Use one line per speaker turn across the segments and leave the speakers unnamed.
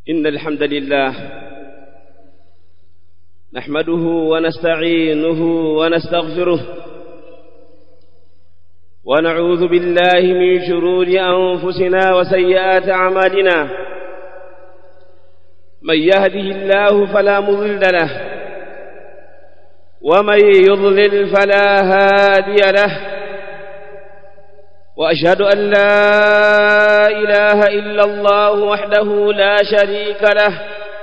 إن الحمد لله نحمده ونستعينه ونستغفره ونعوذ بالله من شرور أنفسنا وسيئات أعمالنا من يهده الله فلا مضل له ومن يضلل فلا هادي له وأشهد أن لا إله إلا الله وحده لا شريك له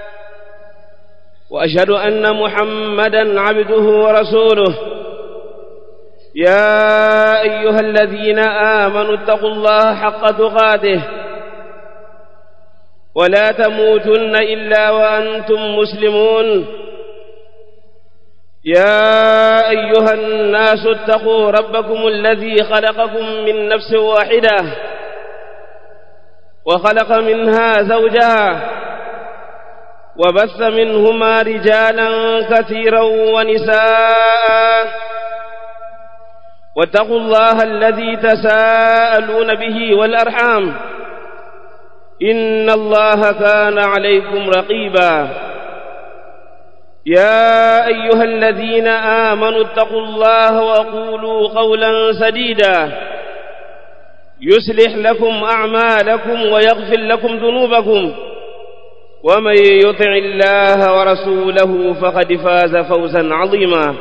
وأشهد أن محمدا عبده ورسوله يا أيها الذين آمنوا اتقوا الله حق تقاته ولا تموتن إلا وأنتم مسلمون يا أيها الناس اتقوا ربكم الذي خلقكم من نفس واحدة وخلق منها زوجها وبث منهما رجالا كثيرا ونساء واتقوا الله الذي تساءلون به والأرحام إن الله كان عليكم رقيبا يا أيها الذين آمنوا اتقوا الله وقولوا قولا سديدا يصلح لكم أعمالكم ويغفر لكم ذنوبكم ومن يطع الله ورسوله فقد فاز فوزا عظيما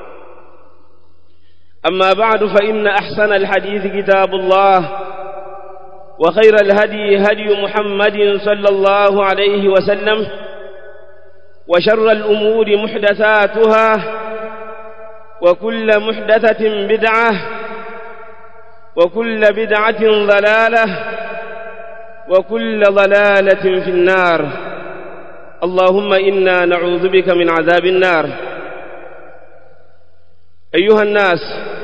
أما بعد فإن أحسن الحديث كتاب الله وخير الهدي هدي محمد صلى الله عليه وسلم وشر الأمور محدثاتها وكل محدثة بدعة وكل بدعة ضلالة وكل ضلالة في النار اللهم إنا نعوذ بك من عذاب النار أيها الناس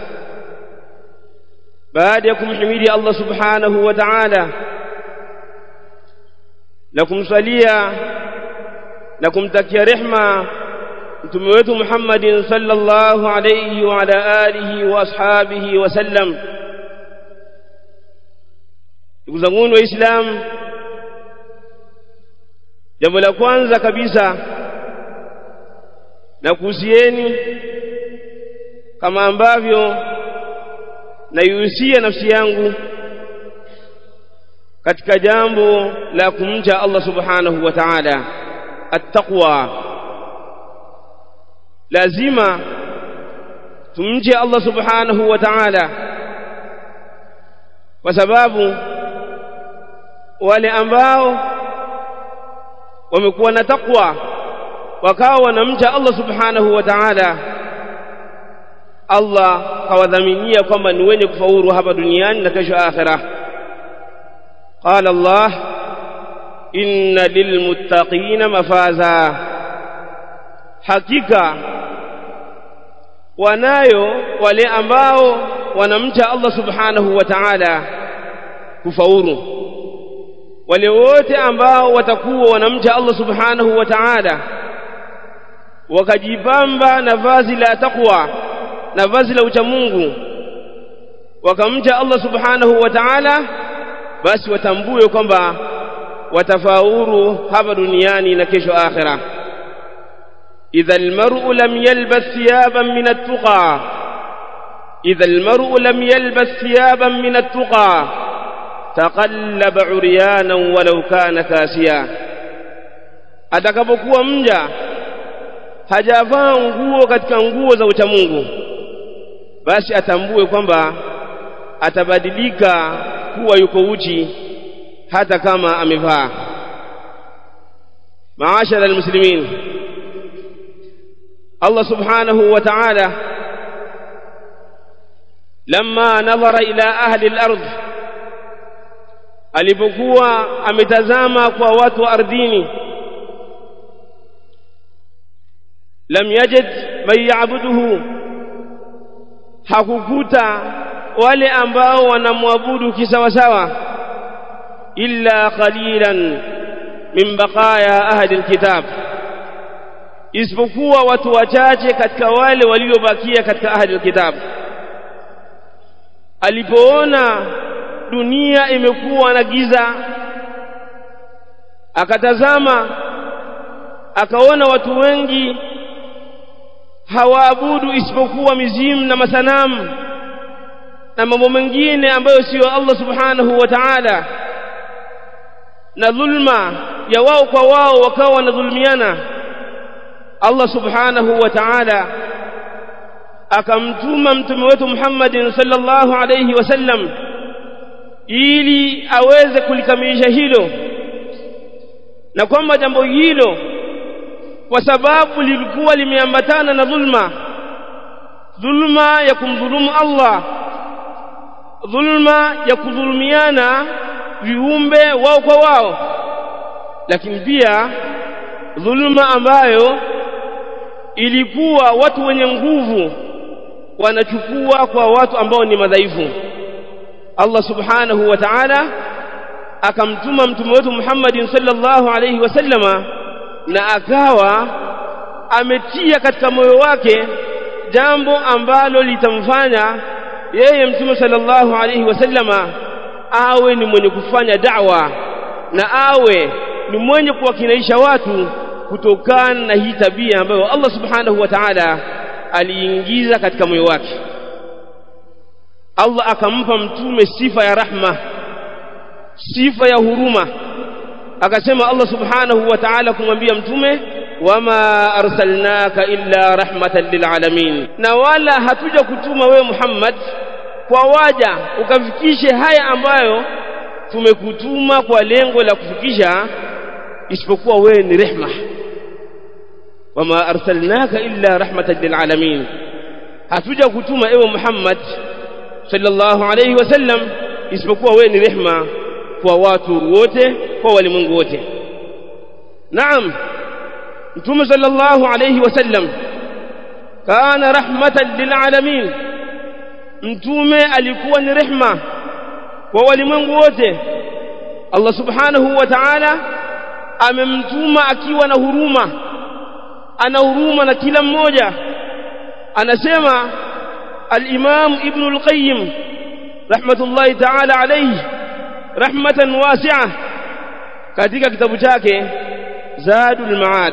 بعدكم حميدي الله سبحانه وتعالى لكم صليا na kumtakia rehma mtume wetu Muhammadin sallallahu alayhi wa ala alihi wa ashabihi wasallam ndugu zangu waislamu jambo la kwanza kabisa na kuhusieni kama ambavyo naihusia nafsi yangu katika jambo la kumcha Allah subhanahu wa ta'ala التقوى lazima tumche Allah subhanahu wa ta'ala kwa sababu wale ambao wamekuwa na takwa wakawa wanamcha Allah subhanahu wa ta'ala Allah kawadhaminia kwamba ni wenye kufaulu hapa duniani na kesho akhirah qala Allah inna lilmuttaqina mafaza hakika wanayo wale ambao wanamcha Allah subhanahu wa ta'ala kufaulu wale wote ambao watakuwa wanamcha Allah subhanahu wa ta'ala wakajipamba na vazi la taqwa na vazi la uchamungu wakamcha Allah subhanahu wa ta'ala basi watambue kwamba watafaulu hapa duniani na kesho akhira idha almar'u lam yalbas thiyaban min at-tuqa idha almar'u lam yalbas thiyaban min at-tuqa taqallaba 'uryanan walau kana kasiya atakapokuwa mja hajavaa nguo katika nguo za uchamungu basi atambue kwamba atabadilika kuwa yuko uchi hata kama amevaa maashara almuslimin Allah subhanahu wa ta'ala lamma nadhara ila ahli al-ardh alipokuwa ametazama kwa watu wa ardhini lam yajid man ya'buduhu hakukuta wale ambao wanamwabudu kisawasawa illa qalilan min baqaya ahli alkitab isipokuwa watu wachache katika wale waliobakia katika ahli alkitab alipoona dunia imekuwa na giza akatazama akaona watu wengi hawaabudu isipokuwa mizimu na masanamu na mambo mengine ambayo siyo Allah subhanahu wa ta'ala na dhulma ya wao kwa wao wakawa wanadhulumiana Allah subhanahu wa ta'ala akamtuma mtume wetu Muhammadin sallallahu alayhi wasallam ili aweze kulikamilisha hilo na kwamba jambo hilo kwa sababu lilikuwa limeambatana na dhulma dhulma ya kumdhulumu Allah dhulma ya kudhulumiana viumbe wao kwa wao lakini pia dhulma ambayo ilikuwa watu wenye nguvu wanachukua kwa watu ambao ni madhaifu Allah subhanahu wa ta'ala akamtuma mtume wetu Muhammadin sallallahu alayhi wasallama na akawa ametia katika moyo wake jambo ambalo litamfanya yeye mtume sallallahu alayhi wasallama awe ni mwenye kufanya da'wa na awe ni mwenye kuwakinaisha watu kutokana na hii tabia ambayo Allah subhanahu wa ta'ala aliingiza katika moyo wake Allah akampa mtume sifa ya rahma sifa ya huruma akasema Allah subhanahu wa ta'ala kumwambia mtume wama arsalnaka illa rahmatan lilalamin na wala hatuja kutuma wewe Muhammad kwa waja ukafikishe haya ambayo tumekutuma kwa lengo la kufikisha isipokuwa wewe ni rehma wama arsalnaka illa rahmatan lilalamin hatuja kutuma ewe Muhammad sallallahu alayhi wasallam isipokuwa wewe ni rehma kwa watu wote kwa walimwengu wote naam mtume sallallahu alayhi wasallam kana rahmatan lilalamin mtume alikuwa ni rehma kwa walimwengu wote Allah subhanahu wa ta'ala amemtuma akiwa na huruma ana huruma na kila mmoja anasema al-Imam Ibn al-Qayyim rahmatullahi ta'ala alayhi rahmatan wasi'a katika kitabu chake Zadul Ma'ad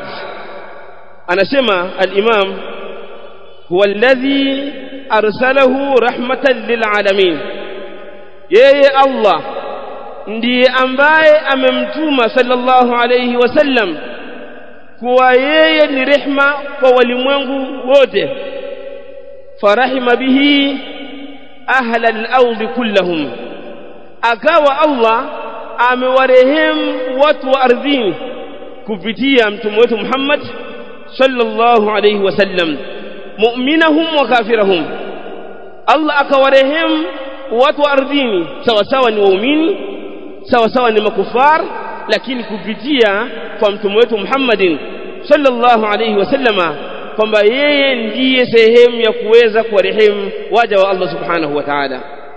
anasema al-Imam huwa alladhi arsalahu rahmatan lilalamin yeye Allah ndiye ambaye amemtuma sallallahu alayhi wasallam kuwa yeye ni rehma kwa walimwengu wote farahima bihi ahla al-ard kullahum akawa Allah amewarehemu watu wa ardhini kupitia mtume wetu Muhammad sallallahu alayhi wasallam mu'minahum wa kafirahum Allah akawarehemu watu wa ardhini sawa sawa ni waumini sawa sawa ni makufar lakini kupitia kwa mtume wetu Muhammadin sallallahu alayhi wasallama kwamba yeye ndiye sehemu ya kuweza kuwarehemu waja wa Allah subhanahu wa ta'ala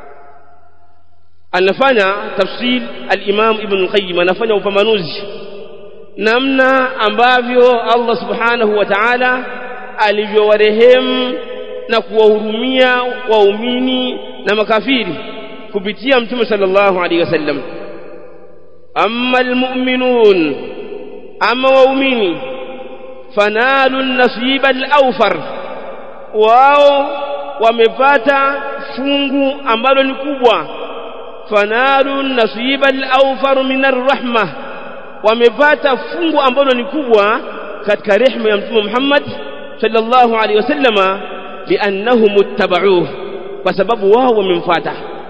anafanya tafsir al-Imam Ibn al-Qayyim anafanya upambanuzi namna ambavyo Allah subhanahu wa ta'ala alivyowarehemu na kuwahurumia waumini na makafiri kupitia mtume sallallahu alaihi wasallam amma almu'minun amma waumini fanalu nasiba al-awfar wao wamepata fungu ambalo ni kubwa fanalu nasiba al-awfar min ar-rahma wamepata fungu ambalo ni kubwa katika rehema ya mtume Muhammad sallallahu alaihi wasallama liannahum ittaba'uhu kwa sababu wao wamemfuata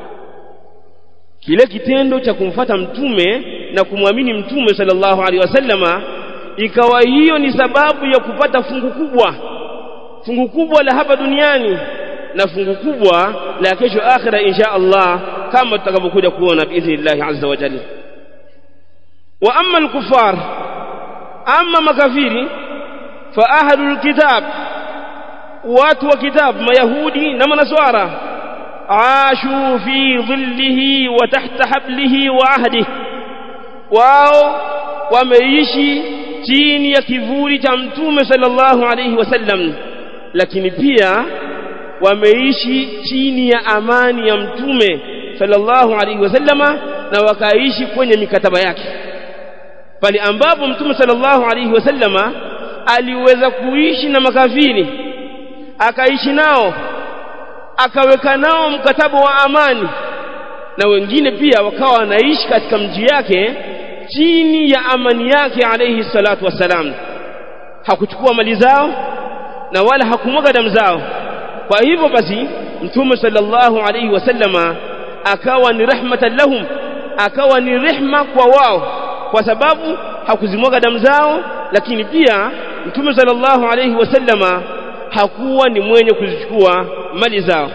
kile kitendo cha kumfata mtume na kumwamini mtume sallallahu alaihi wasallama ikawa hiyo ni sababu ya kupata fungu kubwa fungu kubwa la hapa duniani na fungu kubwa la kesho akhira insha Allah kama tutakavyokuja kuona biidhnillah azza wa jalla wa amma al-kuffar amma makafiri fa ahlul kitab watu wa kitabu mayahudi na manaswara ashu fi dhillihi wa tahta hablihi wa ahdihi wao wameishi chini ya kivuli cha mtume sallallahu alayhi wasallam lakini pia wameishi chini ya amani ya mtume sallallahu alayhi wasallama na wakaishi kwenye mikataba yake pale ambapo mtume sallallahu alaihi wasallama aliweza kuishi na makafiri akaishi nao akaweka nao mkataba wa amani na wengine pia wakawa wanaishi katika mji yake chini ya amani yake alayhi salatu wassalam hakuchukua mali zao na wala hakumwaga damu zao kwa hivyo basi mtume sallallahu alayhi wasallama akawa ni rahmatan lahum akawa ni rehma kwa wao kwa sababu hakuzimwaga damu zao lakini pia mtume sallallahu alayhi wasallama hakuwa ni mwenye kuzichukua mali zao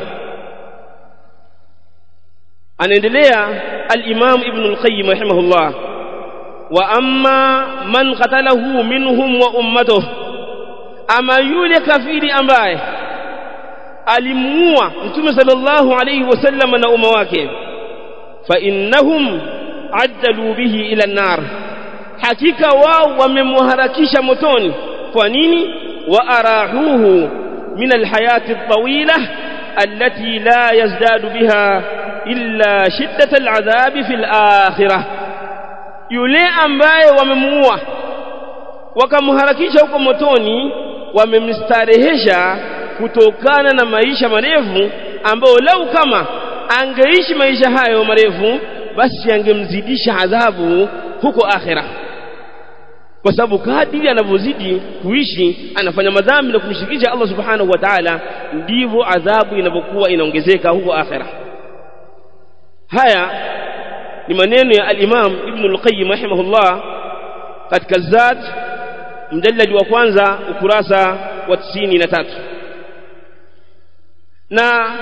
anaendelea al-Imam Ibn al-Qayyim rahimahullah wa amma man qatalahu minhum wa ummatuh ama yule kafiri ambaye alimuua mtume sallallahu alayhi wasallam na umma wake fa innahum addalu bihi ila an-nar hakika wao wamemharakisha motoni kwa nini wa arahuhu min al-hayati at-tawila allati la yazdadu biha illa shiddata al-adhabi fi al-akhirah yule ambaye wamemuua wakamharakisha huko motoni wamemstarehesha kutokana na maisha marefu ambayo lau kama angeishi maisha hayo marefu basi angemzidisha adhabu huko akhira kwa sababu kadiri anavyozidi kuishi anafanya madhambi na kumshirikisha Allah subhanahu wa ta'ala ndivyo adhabu inavyokuwa inaongezeka huko akhira haya ni maneno ya al-Imam Ibn al-Qayyim rahimahullah katika Zad mjalladi wa kwanza ukurasa wa 93 na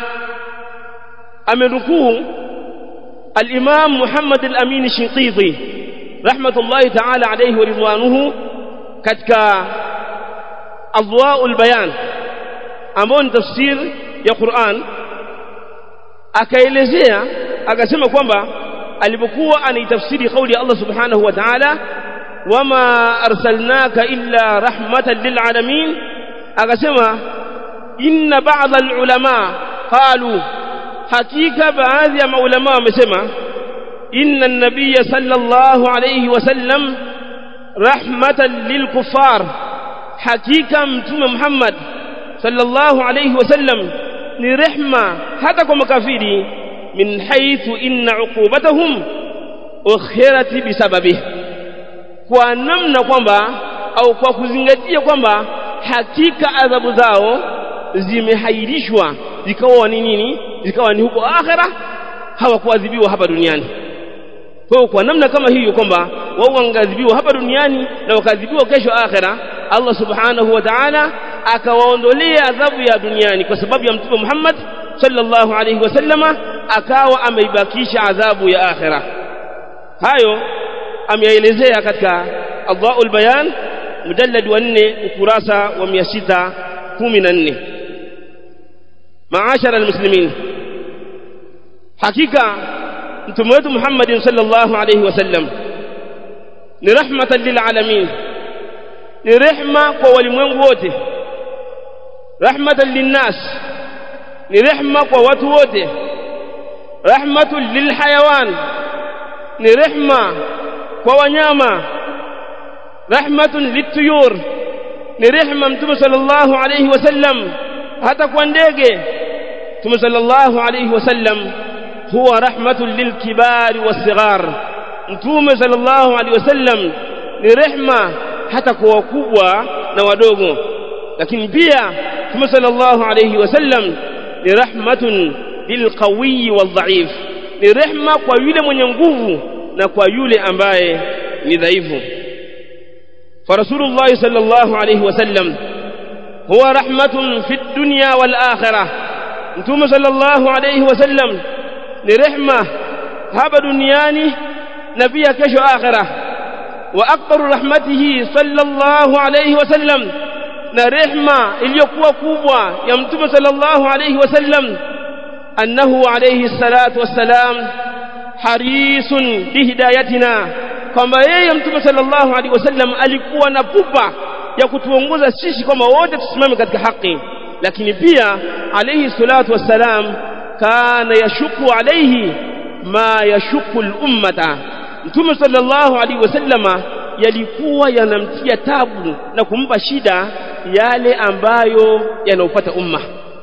amenukuu al-Imam Muhammad al-Amin Shinqiti rahmatullahi ta'ala alayhi wa ridwanuhu katika Adwa'ul Bayan ambao ni tafsir ya Qur'an akaelezea akasema kwamba alipokuwa anaitafsiri kauli ya Allah subhanahu wa ta'ala wama arsalnaka illa rahmatan lil alamin akasema inna ba'd al ulama qalu hakika baadhi ya maulama wamesema inna an-nabiy sallallahu alayhi wasallam rahmatan lil kuffar hakika mtume Muhammad sallallahu alayhi wasallam ni rehma hata kwa makafiri min haythu inna uqubatahum ukhirat bisababihi kwa namna kwamba au kwa kuzingatia kwamba hakika adhabu zao zimehairishwa zikawa ni nini zikawa ni huko akhera hawakuadhibiwa hapa duniani kwa kwa namna kama hiyo kwamba wao wangeadhibiwa hapa duniani na wakaadhibiwa kesho akhera Allah subhanahu wa ta'ala akawaondolea adhabu ya duniani kwa sababu ya mtume Muhammad sallallahu alayhi wasallama akawa ameibakisha adhabu ya akhera hayo ameelezea katika Adwaul Bayan mujallad wa 4 ukurasa wa 614 maashara almuslimin hakika mtume wetu Muhammad sallallahu alayhi wasallam ni rahmatan lil alamin ni rehma kwa walimwengu wote rahmatan linnas ni rehma kwa watu wote rahmatun lilhayawan ni rehma kwa wanyama rahmatun lituyur ni rehma mtume sallallahu alayhi wasallam hata kwa ndege mtume sallallahu alayhi wasallam huwa rahmatun lilkibari wasighar mtume sallallahu alayhi wasallam ni rehma hata kwa wakubwa na wadogo lakini pia mtume sallallahu alayhi wasallam ni rahmatun lilqawi wadhaif ni rehma kwa yule mwenye nguvu na kwa yule ambaye ni dhaifu فرسول الله صلى الله عليه وسلم هو رحمة في الدنيا والآخرة انتم صلى الله عليه وسلم لرحمة هب دنياني نبي كش آخرة وأكبر رحمته صلى الله عليه وسلم نرحمة iliyokuwa kubwa ya mtume sallallahu alayhi wasallam annahu alayhi salatu wassalam harisun bihidayatina kwamba yeye mtume sallallahu alaihi wasallam alikuwa na pupa ya kutuongoza sisi kwamba wote tusimame katika haki lakini pia alayhi salatu wassalam kana yashuku alayhi ma yashuku al-ummata mtume sallallahu alaihi wasallama yalikuwa yanamtia tabu na kumpa shida yale ambayo yanaupata umma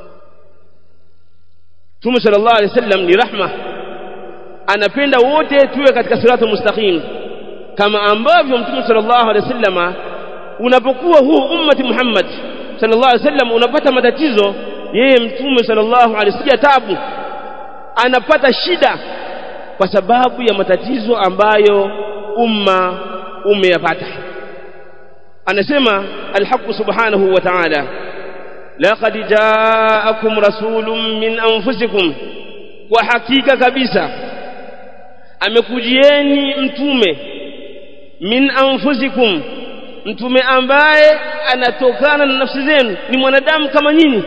Mtume sallallahu alaihi wasallam ni rahma anapenda wote tuwe katika siratul mustaqim kama ambavyo Mtume sallallahu alaihi wasallama unapokuwa huu ummati Muhammad sallallahu alaihi wasallam unapata matatizo yeye Mtume sallallahu alaihi wasallam tabu anapata shida kwa sababu ya matatizo ambayo umma umeyapata anasema alhaq subhanahu wa ta'ala laqad ja'akum rasulun min anfusikum kwa hakika kabisa amekujieni mtume min anfusikum mtume ambaye anatokana na nafsi zenu ni mwanadamu kama nyinyi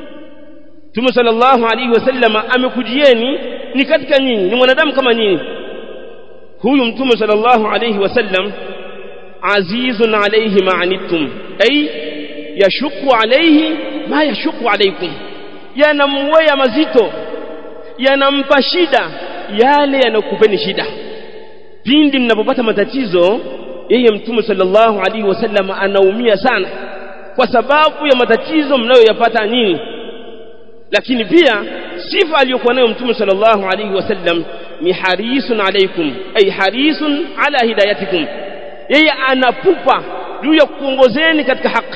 Mtume sallallahu alaihi wasallama amekujieni ni katika nyinyi ni mwanadamu kama nyinyi huyu mtume sallallahu alaihi wasallam azizun alaihi ma'anittum ay yashuku alaihi ma yashuku alaikum yanamwea mazito yanampa shida yale yanakupeni shida pindi mnapopata matatizo yeye mtume sallallahu alaihi wasallam anaumia sana kwa sababu ya matatizo mnayoyapata nyinyi lakini pia sifa aliyokuwa nayo mtume sallallahu alaihi wasallam ni harisun alaikum ay harisun ala hidayatikum yeye anapupa juu ya kuongozeni katika haki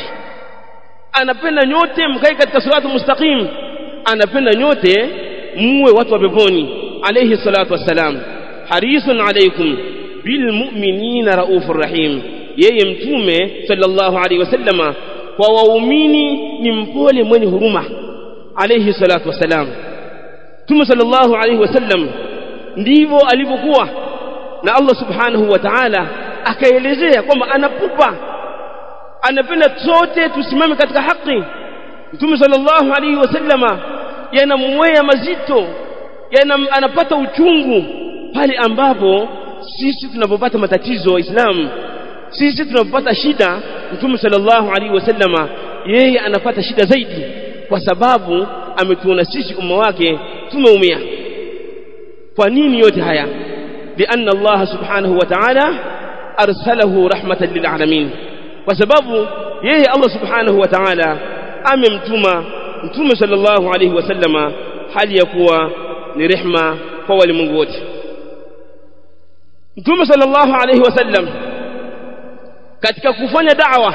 anapenda nyote mkae katika siratu mustaqim anapenda nyote muwe watu wa peponi alayhi salatu wassalam harisun alaikum bilmu'minina raufur rahim yeye mtume sallallahu alaihi wasallama kwa waumini ni mpole mwenye huruma alayhi salatu wassalam Mtume sallallahu alayhi wasallam ndivyo alivyokuwa na Allah subhanahu wa ta'ala akaelezea kwamba anapupa anapenda sote tusimame katika haki Mtume sallallahu alayhi wasallama yanamwea mazito yana anapata uchungu pale ambapo sisi tunapopata matatizo waislamu sisi tunapopata shida Mtume sallallahu alayhi wasallama yeye anapata shida zaidi kwa sababu ametuona sisi umma wake tumeumia kwa nini yote haya lianna Allah subhanahu wa ta'ala arsalahu rahmatan lilalamin kwa sababu yeye Allah subhanahu wa ta'ala amemtuma mtume sallallahu alayhi wasallama hali ya kuwa ni rehma kwa walimwengu wote mtume sallallahu alayhi wasallam katika kufanya da'wa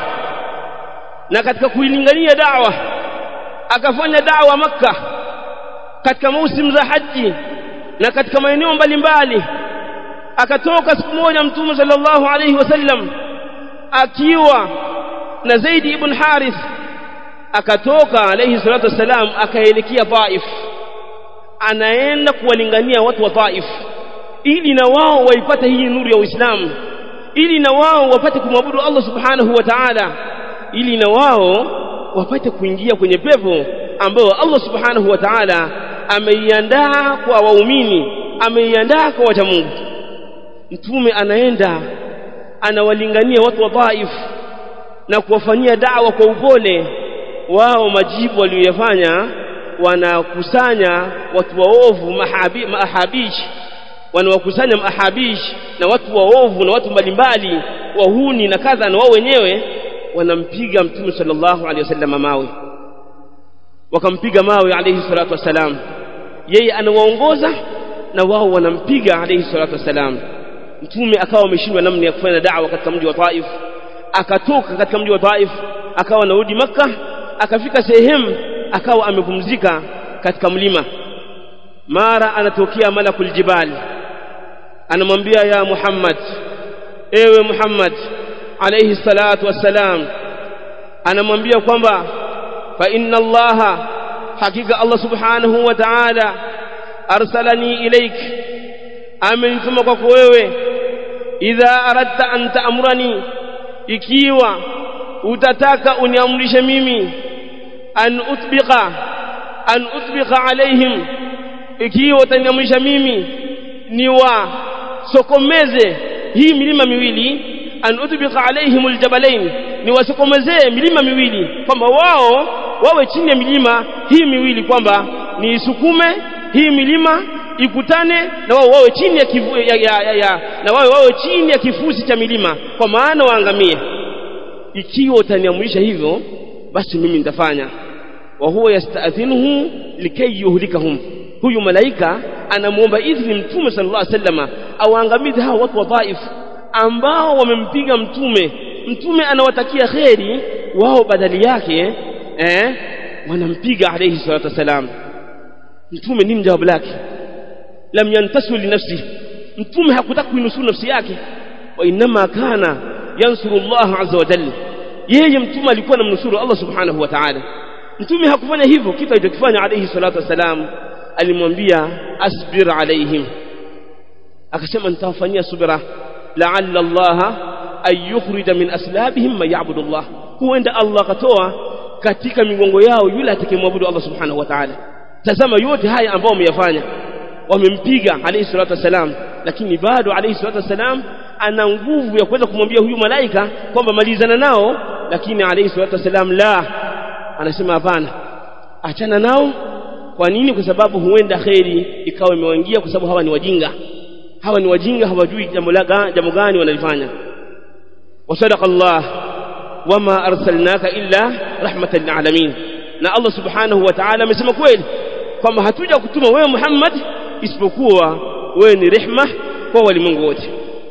na katika kuilingania da'wa akafanya da'wa makka katika mausim za haji na katika maeneo mbalimbali akatoka siku moja mtume sallallahu alayhi wasallam akiwa na Zaid ibn Harith akatoka alayhi salatu wasalam akaelekea Taif anaenda kuwalingania watu wa Taif ili na wao waipate hii nuru ya Uislamu ili na wao wapate kumwabudu Allah subhanahu wa ta'ala ili na wao wapate kuingia kwenye pepo ambayo Allah subhanahu wa ta'ala ameiandaa kwa waumini ameiandaa kwa wacha Mungu mtume anaenda anawalingania watu wa Taif na kuwafanyia da'wa kwa upole wao majibu waliyofanya wanakusanya watu waovu mahabi, mahabish wanawakusanya mahabish na watu waovu na watu mbalimbali wahuni na kadha na wao wenyewe wanampiga mtume sallallahu alaihi wasallam mawe wakampiga mawe alayhi salatu wasalam yeye anawaongoza na wao wanampiga alayhi salatu wasalam mtume akawa ameshindwa namna ya kufanya da'wa katika mji wa Taif akatoka katika mji wa Taif akawa anarudi maka akafika sehemu akawa amepumzika katika mlima mara anatokea malakul jibal anamwambia ya Muhammad ewe Muhammad alayhi salatu wassalam anamwambia kwamba fa inna allaha hakika Allah subhanahu wa ta'ala arsalani ilaik amenituma kwako wewe idha aradta an ta'murani ikiwa utataka uniamrishe mimi an utbiqa an utbiqa alaihim ikiwa utaniamrisha mimi ni wa sokomeze hii milima miwili an utbiqa alaihim aljabalain ni wasokomezee milima miwili kwamba wao wawe chini ya milima hii miwili kwamba ni isukume hii milima ikutane na wao wawe chini ya, kivu, ya, ya, ya, ya na wao wawe chini ya kifusi cha milima kwa maana waangamie ikiwa utaniamrisha hivyo basi mimi nitafanya wa huwa yasta'dhinuhu likay yuhlikahum huyu malaika anamuomba idhini mtume sallallahu alaihi wasallam awaangamize hao watu wadhaifu ambao wamempiga mtume mtume anawatakia kheri wao badali yake eh wanampiga alayhi salatu wasalam mtume nini jawabu lake lam yantasu li nafsi mtume hakutaka kuinusuru nafsi yake wa inma kana yansuru Allah azza wa jalla yeye mtume alikuwa anamnusuru Allah subhanahu wa ta'ala mtume hakufanya hivyo kitu alichokifanya alayhi salatu wasalam alimwambia asbir alaihim akasema nitawafanyia subra la'alla Allah ay yukhrija min aslabihim man ya'budu Allah huenda Allah akatoa katika migongo yao yule atakayemwabudu Allah subhanahu wa ta'ala tazama yote haya ambao wameyafanya wamempiga alayhi salatu wasalam lakini bado alayhi salatu wasalam ana nguvu ya kuweza kumwambia huyu malaika kwamba malizana nao lakini alayhi salatu wasalam la anasema hapana achana nao kwa nini kwa sababu huenda kheri ikawa imewaingia kwa sababu hawa ni wajinga hawa ni wajinga hawajui jambo jambo gani wanalifanya wasadaqa Allah wama arsalnaka illa rahmatan lilalamin na Allah subhanahu wa ta'ala amesema kweli kwamba hatuja kutuma wewe Muhammad isipokuwa wewe ni rehma kwa walimwengu wote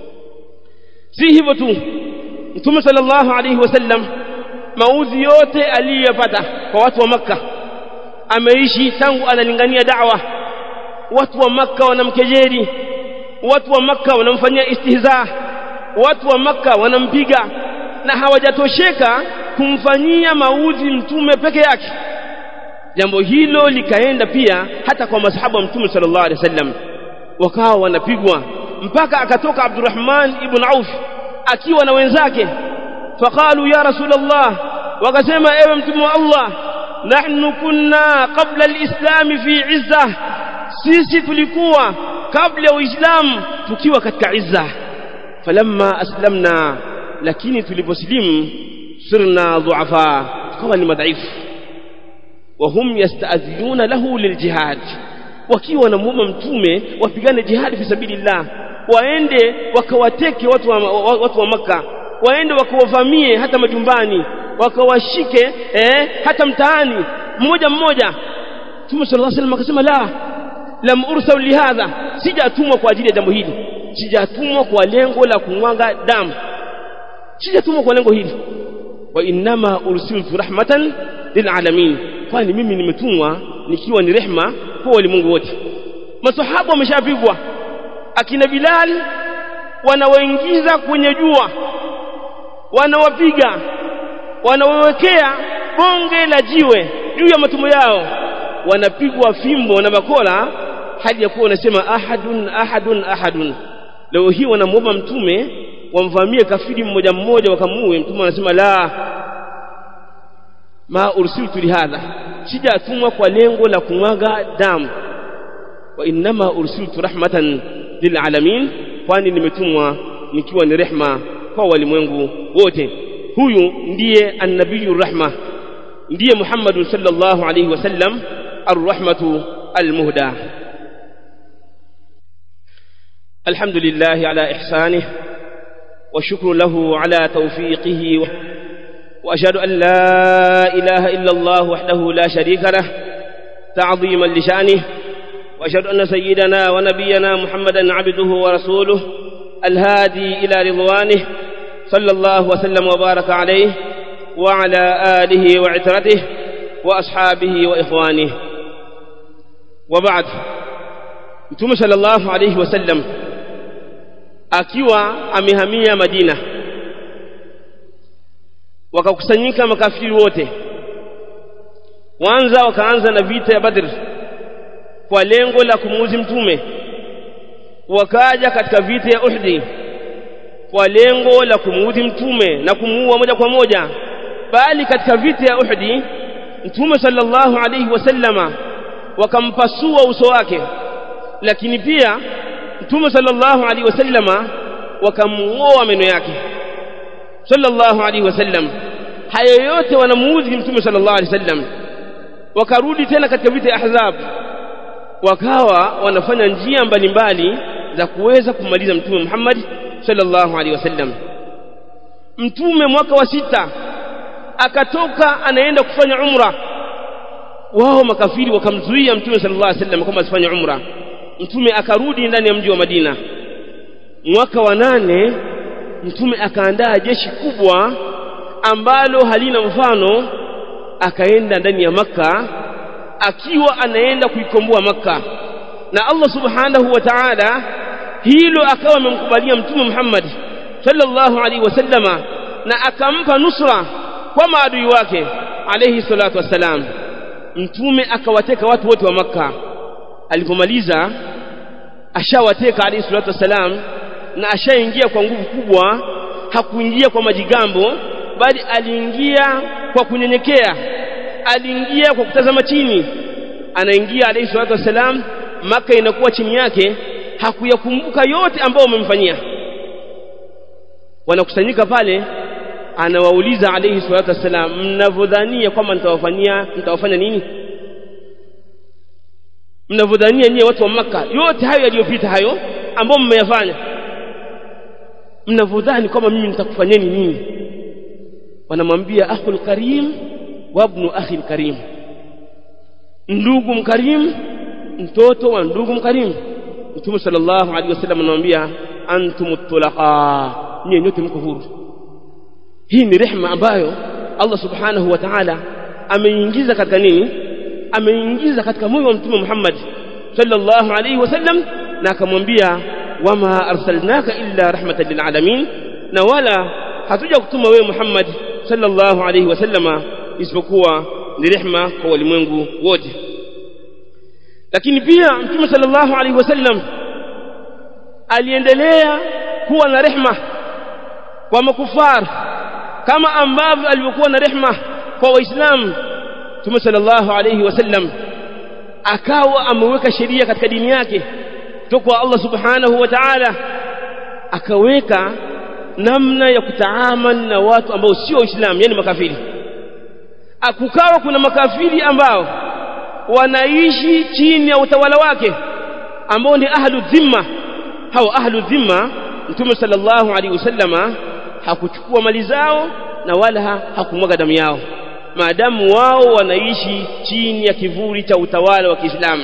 si hivyo tu Mtume sallallahu alayhi wasallam maudhi yote aliyopata kwa watu wa maka ameishi tangu analingania da'wa watu wa maka wanamkejeli watu wa maka wanamfanyia istihza watu wa maka wanampiga na hawajatosheka kumfanyia maudhi mtume peke yake jambo hilo likaenda pia hata kwa masahaba wa mtume sallallahu alaihi wasallam wakawa wanapigwa mpaka akatoka Abdurrahman ibn Auf akiwa na wenzake faqalu ya rasulullah wakasema ewe mtume wa Allah nahnu kunna qabla alislam fi izza sisi tulikuwa kabla ya uislamu tukiwa katika izza falamma aslamna lakini tuliposlimu sirna dhuafa tukawa ni madhaifu وهم يستأذنون له للجهاد wakiwa wanamuomba mtume wapigane jihadi fi sabilillah waende wakawateke watu wa, watu wa maka waende wakawavamie hata majumbani wakawashike eh, hata mtaani mmoja mmoja Mtume sallallahu alaihi wasallam akasema la lam ursal lihadha sijatumwa kwa ajili ya jambo hili sijatumwa kwa lengo la kumwaga damu sijatumwa kwa lengo hili wa innama ursiltu rahmatan lilalamin kwani mimi nimetumwa nikiwa ni rehma kwa walimwengu wote masahaba wameshapigwa akina Bilal wanawaingiza kwenye jua wanawapiga wanawawekea bonge la jiwe juu ya matumbo yao wanapigwa fimbo na bakola hadi ya kuwa wanasema ahadun ahadun ahadun leo hii wanamuomba mtume wamvamie kafiri mmoja mmoja wakamuue mtume anasema la ma ursiltu lihadha sijatumwa kwa lengo la kumwaga damu wa innama ursiltu rahmatan lilalamin kwani nimetumwa nikiwa ni rehma kwa walimwengu wote huyu ndiye annabiyu rahma ndiye Muhammad sallallahu alayhi wasallam arrahmatu almuhda الحمد لله على إحسانه وشكر له على توفيقه وأشهد أن لا إله إلا الله وحده لا شريك له تعظيما لشأنه وأشهد أن سيدنا ونبينا محمدا عبده ورسوله الهادي إلى رضوانه صلى الله وسلم وبارك عليه وعلى آله وعترته وأصحابه وإخوانه وبعد Mtume sallallahu alayhi wasallam akiwa amehamia Madina wakakusanyika makafiri wote kwanza wakaanza na vita ya Badr kwa lengo la kumuuzi mtume wakaja katika vita ya Uhud kwa lengo la kumuudhi mtume na kumuua moja kwa moja bali katika vita ya Uhud mtume sallallahu alayhi wasallama wakampasua uso wake lakini pia mtume sallallahu alayhi wasallama wakamuoa meno yake sallallahu alayhi wasallam hayo yote wanamuudhi mtume sallallahu alayhi wasallam wakarudi tena katika vita ya ahzab wakawa wanafanya njia mbalimbali za kuweza kumaliza mtume Muhammad sallallahu alaihi wasallam mtume mwaka wa sita akatoka anaenda kufanya umra wao makafiri wakamzuia mtume sallallahu alaihi wasallam kwamba asifanye umra mtume akarudi ndani ya mji wa Madina mwaka wa nane mtume akaandaa jeshi kubwa ambalo halina mfano akaenda ndani ya maka akiwa anaenda kuikomboa maka na Allah subhanahu wa ta'ala hilo akawa amemkubalia mtume Muhammad sallallahu alaihi wasallama na akampa nusra kwa maadui wake alayhi salatu wassalam mtume akawateka watu wote wa maka alipomaliza ashawateka alayhi salatu wassalam na ashaingia kwa nguvu kubwa hakuingia kwa majigambo bali aliingia kwa kunyenyekea aliingia kwa kutazama chini anaingia alayhi salatu wassalam maka inakuwa chini yake hakuyakumbuka yote ambayo wamemfanyia wanakusanyika pale anawauliza alayhi salatu wassalam mnavodhania kwamba nitawafanyia nitawafanya nini mnavodhania nyie watu wa maka yote hayo yaliyopita hayo ambao mmeyafanya mnavodhani kwamba mimi nitakufanyeni nini wanamwambia akhul karim wa ibnu akhil karim ndugu mkarim mtoto wa ndugu mkarim mtume sallallahu alaihi wasallam anamwambia antum tulaqa nyie nyote mko huru hii ni rehema ambayo Allah subhanahu wa ta'ala ameingiza katika nini ameingiza katika moyo wa mtume Muhammad sallallahu alaihi wasallam na akamwambia wama arsalnaka illa rahmatan lil alamin na wala hatuja kutuma wewe Muhammad sallallahu alaihi wasallama isipokuwa ni rehema kwa walimwengu wote lakini pia mtume sallallahu alaihi wasallam aliendelea kuwa na rehema kwa makufar kama ambavyo alivyokuwa na rehema kwa waislamu mtume sallallahu alaihi wasallam akawa ameweka sheria katika dini yake kutoka kwa Allah subhanahu wa ta'ala akaweka namna ya kutaamal na watu ambao sio waislamu yani makafiri akukawa kuna makafiri ambao wanaishi chini ya utawala wake ambao ni ahlu dhimma hao ahlu dhimma mtume sallallahu alaihi wasallama hakuchukua mali zao na wala hakumwaga damu yao maadamu wao wanaishi chini ya kivuli cha utawala wa Kiislamu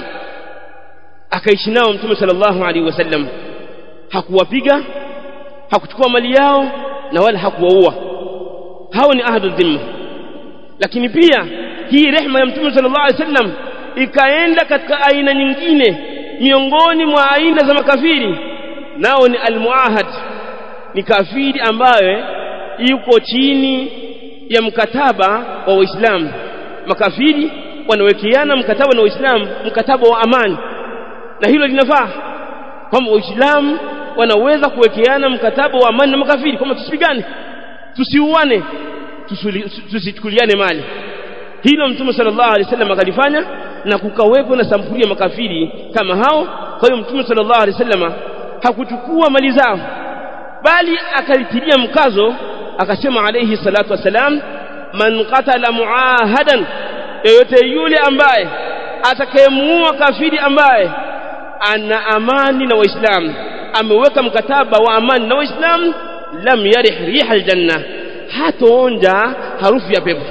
akaishi nao mtume sallallahu alaihi wasallam hakuwapiga hakuchukua mali yao na wala hakuwaua hao ni ahlu dhimma lakini pia hii rehma ya mtume sallallahu alaihi wasallam ikaenda katika aina nyingine miongoni mwa aina za makafiri nao ni almuahad ni kafiri ambaye yuko chini ya mkataba wa waislamu makafiri wanawekeana mkataba na waislamu mkataba wa amani na hilo linafaa kwamba waislamu wanaweza kuwekeana mkataba wa amani na makafiri kwamba tusipigane tusiuane tusichukuliane mali hilo mtume sallallahu alaihi wasallam akalifanya na kukawepo na sampuli ya makafiri kama hao kwa hiyo mtume sallallahu alaihi wasallam hakuchukua mali zao bali akalitilia mkazo akasema alayhi salatu wasalam man qatala muahadan yoyote yule ambaye atakayemuua kafiri ambaye ana amani na waislamu ameweka mkataba wa amani na waislamu lam yarih riha aljanna hatoonja harufu ya pepo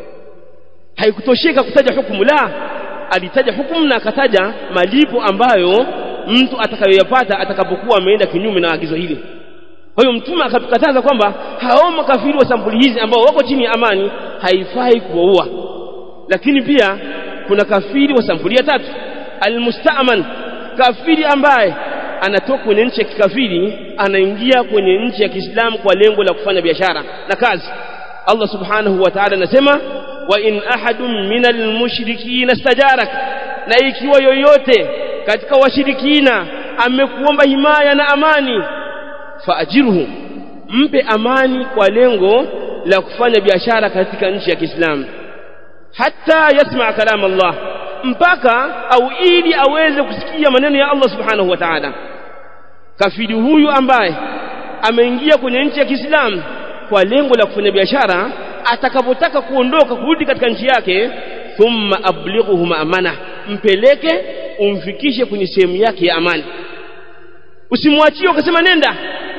haikutosheka kutaja hukumu la alitaja hukumu na akataja malipo ambayo mtu atakayoyapata atakapokuwa ameenda kinyume na agizo hili kwa hiyo mtume akatukataza kwamba hao makafiri wa sampuli hizi ambao wako chini ya amani haifai kuwaua lakini pia kuna kafiri wa sampuli ya tatu almustaman kafiri ambaye anatoka kwenye nchi ya kikafiri anaingia kwenye nchi ya Kiislamu kwa lengo la kufanya biashara na kazi Allah subhanahu wa ta'ala anasema wa in ahadun minal mushrikin istajarak na ikiwa yoyote katika washirikina amekuomba himaya na amani faajirhu mpe amani kwa lengo la kufanya biashara katika nchi ya Kiislamu hata yasma kalam Allah mpaka au ili aweze kusikia maneno ya Allah subhanahu wa ta'ala kafiri huyu ambaye ameingia kwenye nchi ya Kiislamu kwa lengo la kufanya biashara atakapotaka kuondoka kurudi katika nchi yake thumma ablighuhu maamana mpeleke umfikishe kwenye sehemu yake ya amani usimwachie ukasema nenda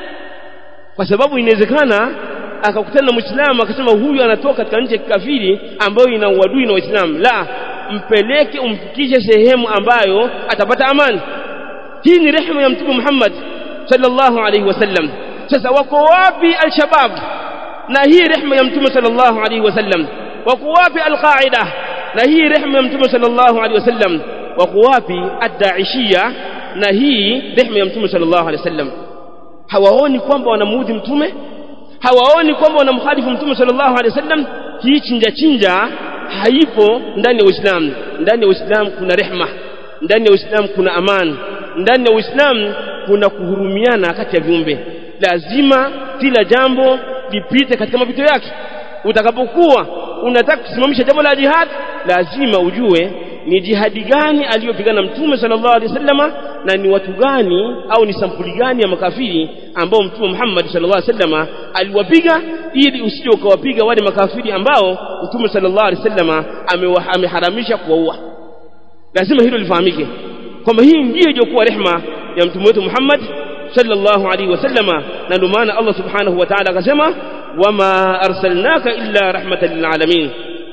kwa sababu inawezekana akakutana na muislamu akasema huyu anatoka katika nchi ya kikafiri ambayo ina uadui na waislamu la mpeleke umfikishe sehemu ambayo atapata amani hii ni rehema ya mtume Muhammad sallallahu alaihi wasallam sasa wako wapi al-shabab na hii rehema ya mtume sallallahu alaihi wasallam wako wapi al-qaida na hii rehema ya mtume sallallahu alaihi wasallam wako wapi ad-daishia na hii rehema ya mtume sallallahu alaihi wasallam hawaoni kwamba wanamuudhi mtume hawaoni kwamba wanamkhalifu mtume sallallahu alaihi wasallam hii chinja chinja haipo ndani ya Uislamu ndani ya Uislamu kuna rehma ndani ya Uislamu kuna amani ndani ya Uislamu kuna kuhurumiana kati ya viumbe lazima kila jambo lipite katika mapito yake utakapokuwa unataka kusimamisha jambo la jihad lazima ujue ni jihadi gani aliyopigana mtume sallallahu alaihi wasallama na ni watu gani au ni sampuli gani ya makafiri ambao mtume Muhammad sallallahu alaihi wasallama aliwapiga ili usije ukawapiga wale makafiri ambao mtume sallallahu alaihi wasallama ameharamisha kuwaua lazima hilo lifahamike kwamba hii ndiyo iliyokuwa rehma ya mtume wetu Muhammad sallallahu alaihi wasallama na ndio maana Allah subhanahu wa ta'ala akasema wama arsalnaka illa rahmatan lil alamin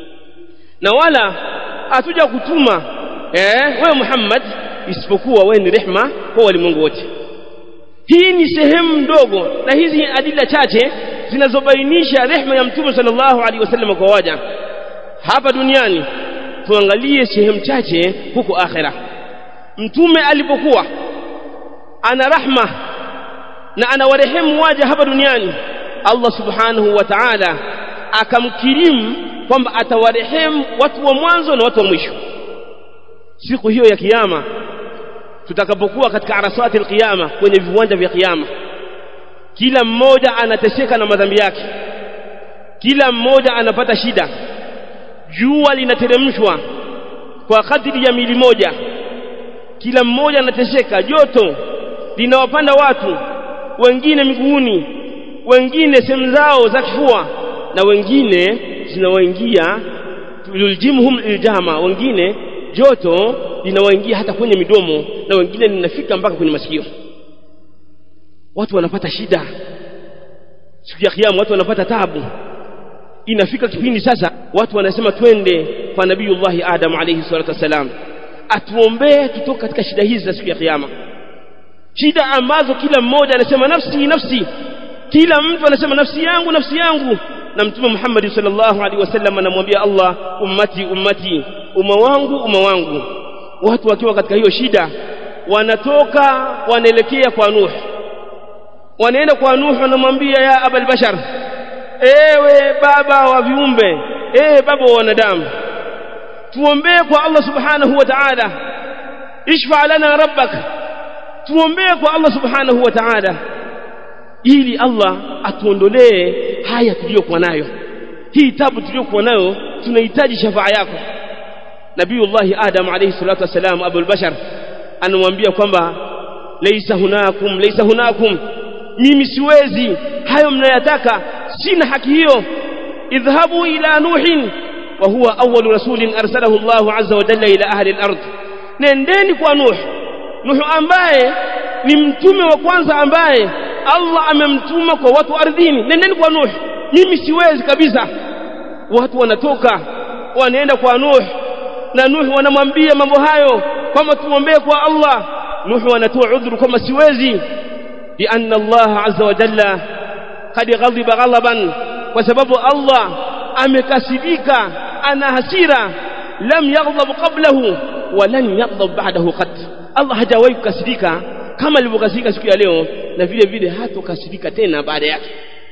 na wala hatuja kutuma eh wewe Muhammad isipokuwa wewe ni rehma kwa walimwengu wote hii ni sehemu ndogo na hizi adila chache zinazobainisha rehma ya mtume sallallahu alaihi wasallam kwa waja hapa duniani tuangalie sehemu chache huko akhera mtume alipokuwa ana rahma na anawarehemu waja hapa duniani Allah subhanahu wa ta'ala akamkirimu kwamba atawarehemu watu wa mwanzo na watu wa mwisho siku hiyo ya kiyama tutakapokuwa katika arasati alqiyama kwenye viwanja vya kiyama kila mmoja anateseka na madhambi yake kila mmoja anapata shida jua linateremshwa kwa kadri ya mili moja kila mmoja anateseka joto linawapanda watu wengine miguuni wengine sehemu zao za kifua na wengine zinawaingia tuljimhum iljama wengine joto linawaingia hata kwenye midomo na wengine linafika mpaka kwenye masikio watu wanapata shida siku ya kiyama watu wanapata tabu inafika kipindi sasa watu wanasema twende kwa nabiyullahi adam alayhi salatu wasalam atuombee tutoke katika shida hizi za siku ya kiyama shida ambazo kila mmoja anasema nafsi nafsi kila mtu anasema nafsi yangu nafsi yangu na mtume Muhammad sallallahu alaihi wasallam anamwambia Allah ummati ummati umma wangu umma wangu watu wakiwa katika hiyo shida wanatoka wanaelekea kwa Nuh wanaenda kwa Nuh wanamwambia ya abal bashar ewe baba wa viumbe ewe baba wa wanadamu tuombee kwa Allah subhanahu wa ta'ala ishfa lana rabbak tuombee kwa Allah subhanahu wa ta'ala ili Allah atuondolee haya tuliyokuwa nayo hii tabu tuliyokuwa nayo tunahitaji shafaa yako Nabiiullah Adam alayhi salatu wasalam Abul Bashar anamwambia kwamba laisa hunakum laisa hunakum mimi siwezi hayo mnayataka sina haki hiyo idhhabu ila nuhin wa huwa awwalu rasulin arsalahu Allah azza wa jalla ila ahli al-ard nendeni kwa nuh nuh ambaye ni mtume wa kwanza ambaye Allah amemtuma kwa watu ardhini nendeni kwa Nuh mimi siwezi kabisa watu wanatoka wanaenda kwa Nuh na Nuh wanamwambia mambo hayo kwamba tuombee kwa Allah Nuh anatoa udhuru kwamba siwezi lianna Allah azza wa jalla qad ghadiba ghalaban kwa sababu Allah amekasirika ana hasira lam yaghdab qablahu wa lan yaghdab ba'dahu qat Allah hajawahi kukasirika kama alivyokasirika siku ya leo na vile vile hatokasirika tena baada yake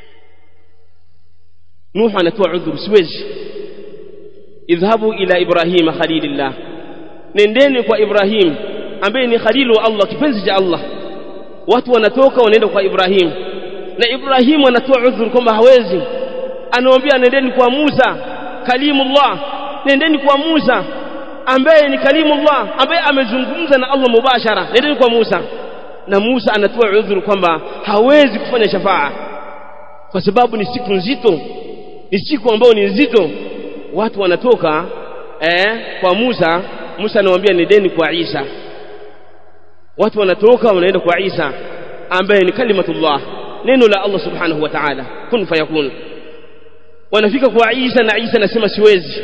Nuh anatoa udhuru siwezi idhhabu ila Ibrahim khalilillah nendeni kwa Ibrahim ambaye ni khalilu wa Allah kipenzi cha Allah watu wanatoka wanaenda kwa Ibrahim na Ibrahim anatoa udhuru kwamba hawezi anamwambia nendeni kwa Musa kalimullah nendeni kwa Musa ambaye ni kalimullah ambaye amezungumza na Allah mubashara nendeni kwa Musa na Musa anatoa udhuru kwamba hawezi kufanya shafaa kwa sababu ni siku nzito ni siku ambayo ni nzito watu wanatoka eh, kwa Musa Musa anamwambia nendeni kwa Isa watu wanatoka wanaenda kwa Isa ambaye ni kalimatullah neno la Allah subhanahu wa ta'ala kun fayakun wanafika kwa Isa na Isa anasema siwezi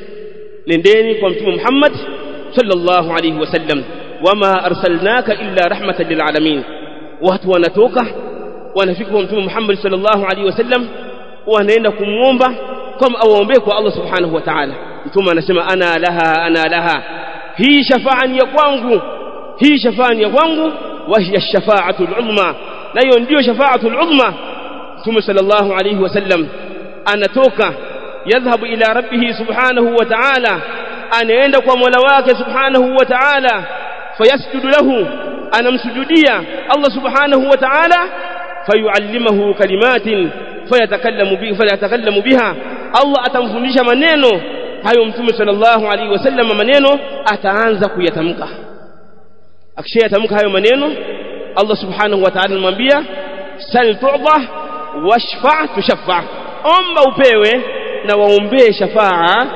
nendeni kwa mtume Muhammad sallallahu alayhi wasallam wama arsalnaka illa rahmatan lil alamin watu wanatoka wanafika kwa mtume Muhammad sallallahu alayhi wasallam wanaenda kumwomba kama awaombee kwa Allah subhanahu wa ta'ala mtume anasema ana laha ana laha hii shafaa ni ya kwangu hii shafaa ni ya kwangu wa hiya shafaatul uzma na hiyo ndio shafaatul uzma mtume sallallahu alayhi wasallam anatoka yadhhabu ila rabbih subhanahu wa ta'ala anaenda kwa mola wake subhanahu wa ta'ala fayasjudu lahu anamsujudia Allah subhanahu wa ta'ala fayuallimahu kalimatin fayatakallamu biha fayatakallamu biha Allah atamfundisha maneno hayo mtume sallallahu alaihi wasallam maneno ataanza kuyatamka akishayatamka hayo maneno Allah subhanahu wa ta'ala anamwambia sal tu'ta washfa tushaffa omba upewe na waombee shafaa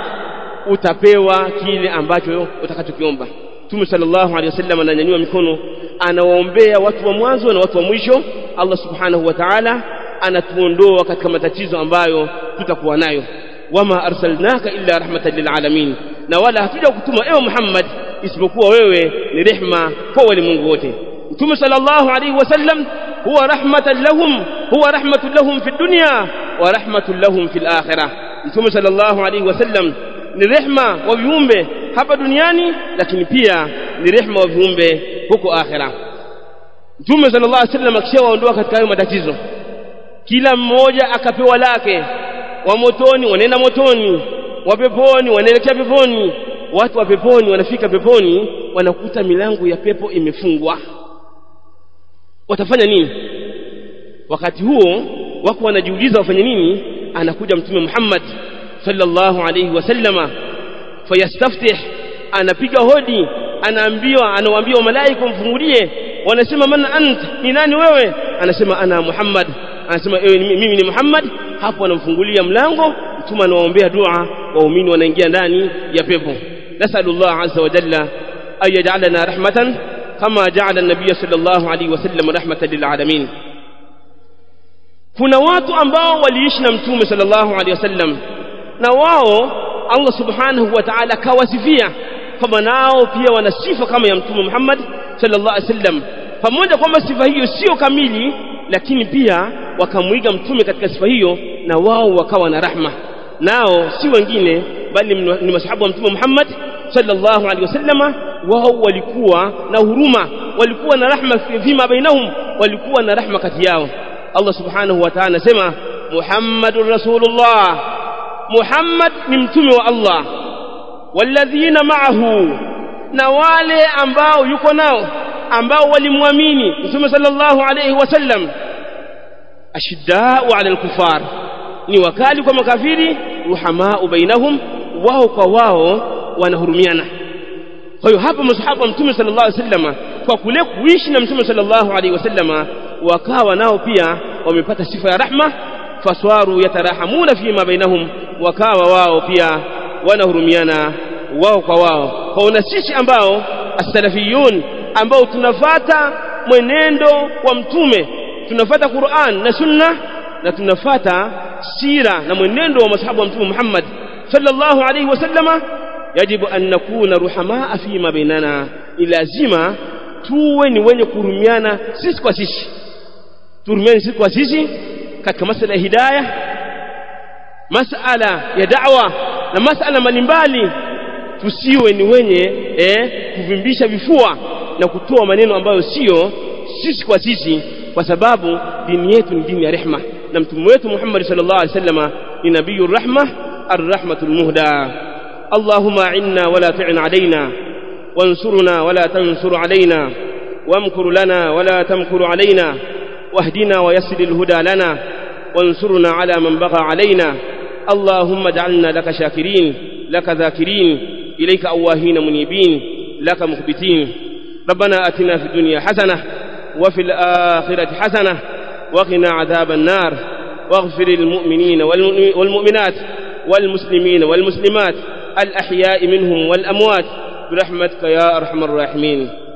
utapewa kile ambacho utakachokiomba Mtume sallallahu alaihi wasallam ananyanyua mikono anawaombea watu wa mwanzo na watu wa mwisho Allah subhanahu wa ta'ala anatuondoa katika matatizo ambayo tutakuwa nayo wama arsalnaka illa rahmatan lil alamin na wala hatuja kutuma ewe Muhammad isipokuwa wewe ni rehma kwa walimwengu wote Mtume sallallahu alaihi wasallam huwa rahmatan lahum huwa rahmatun lahum fi dunya wa rahmatun lahum fil akhirah Mtume sallallahu alaihi wasallam ni rehma wa viumbe hapa duniani lakini pia ni rehma wa viumbe huko akhira Mtume sallallahu alaihi wasallam akishawaondoa katika hayo matatizo kila mmoja akapewa lake wa motoni wanaenda motoni wa peponi wanaelekea peponi watu wa peponi wanafika peponi wanakuta milango ya pepo imefungwa watafanya nini wakati huo wako wanajiuliza wafanye nini anakuja mtume Muhammad sallallahu alayhi wasallama fayastaftih anapiga hodi anaambiwa anawaambia malaika mfungulie wanasema man ant ni nani wewe anasema ana Muhammad anasema ewe mimi ni Muhammad hapo anamfungulia mlango mtume anawaombea dua waumini wanaingia ndani ya pepo nasallallahu azza wa jalla ay yaj'alana rahmatan kama ja'ala an-nabiy sallallahu alayhi wasallam rahmatan lil alamin kuna watu ambao waliishi na mtume sallallahu alayhi wasallam na wao Allah subhanahu wa ta'ala kawasifia kwamba nao pia wana sifa kama ya mtume Muhammad sallallahu alaihi wasallam pamoja kwamba sifa hiyo sio kamili lakini pia wakamwiga mtume katika sifa hiyo na wao wakawa na rahma nao si wengine bali ni masahabu wa mtume Muhammad sallallahu alaihi wasallama wao walikuwa na huruma walikuwa na rahma fima bainahum walikuwa na rahma kati yao Allah subhanahu wa ta'ala anasema Muhammadur Rasulullah Muhammad ni mtume wa Allah walladhina ma'ahu na wale ambao yuko nao ambao walimwamini mtume sallallahu alayhi wasallam ashiddau ala alkufar ni wakali kwa makafiri ruhamaa bainahum wao kwa wao wanahurumiana kwa hiyo hapa masahaba wa mtume sallallahu alayhi wasallam kwa kule kuishi na mtume sallallahu alayhi wasallam wakawa nao pia wamepata sifa ya rahma faswaru yatarahamuna fima bainahum wakawa wao pia wanahurumiana wao kwa wao kwa una sisi ambao as-salafiyun ambao tunafata mwenendo wa mtume tunafata Qur'an na sunna na tunafata sira na mwenendo wa masahaba wa mtume Muhammad sallallahu alayhi wasallama yajibu an nakuna ruhamaa fima bainana ni lazima tuwe ni wenye kuhurumiana sisi kwa sisi tuhurumiane sisi kwa sisi katika masala ya hidayah masala ya da'wa na masala mbalimbali tusiwe ni wenye eh, kuvimbisha vifua na kutoa maneno ambayo sio sisi kwa sisi kwa sababu dini yetu ni dini ya rehma na mtume wetu Muhammad sallallahu alaihi wasallam ni nabiyur rahma arrahmatul muhda اللهم أعنا ولا تعن علينا وانصرنا ولا تنصر علينا وامكر لنا ولا تمكر علينا واهدنا ويسر الهدى لنا وانصرنا على من بغى علينا اللهم اجعلنا لك شاكرين لك ذاكرين إليك أواهين منيبين لك مخبتين ربنا أتنا في الدنيا حسنة وفي الآخرة حسنة وقنا عذاب النار واغفر للمؤمنين والمؤمنات والمسلمين والمسلمات الأحياء منهم والأموات برحمتك يا أرحم الراحمين